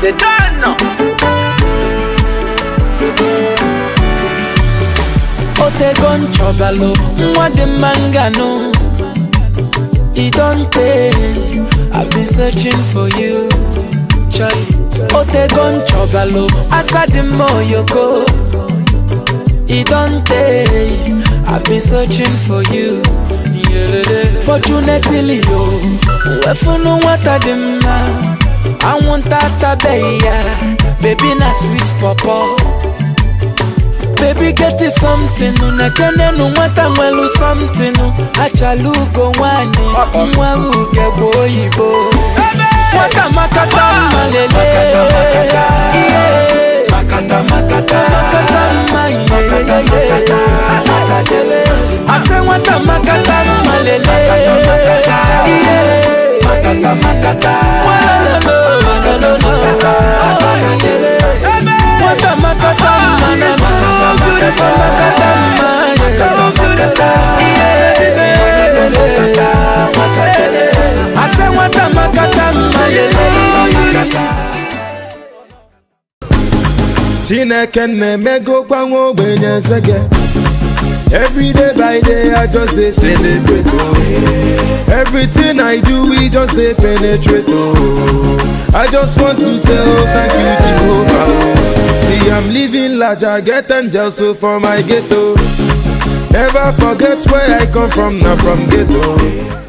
they don't know. Otego nchọbalụ nwa dị mma nganụ E don't take, I've been searching for you Charlie Otego nchọbalụ asa dị mma oyoko E don't take, I've been searching for you Fortunately yo, wefunu nwata dị mma Anwụnta atabeghị ya, baby na sweet pọpọ Baby get it something Nekene nu nwata nwelu something Achala ugo nwanyị Nwa uge bụ oyibo Nwata makata mma lele Yeah. Makata makata Makata mma yeah, Makata, makata, makata Ase nwata makata mma lele Yeah. Makata makata Walolo, walolo, Nwata makata mma na Makata, makata. Makata mma yeah. Ase nwata makata mma lele chineke na-emegokwa nwa ogbenye eze gị every day by day i just dey celebrate oh everything i do we just dey penetrate oh i just want to say oh thank you jehovah oh see i'm living large i get angels so for my ghetto never forget where i come from na from ghetto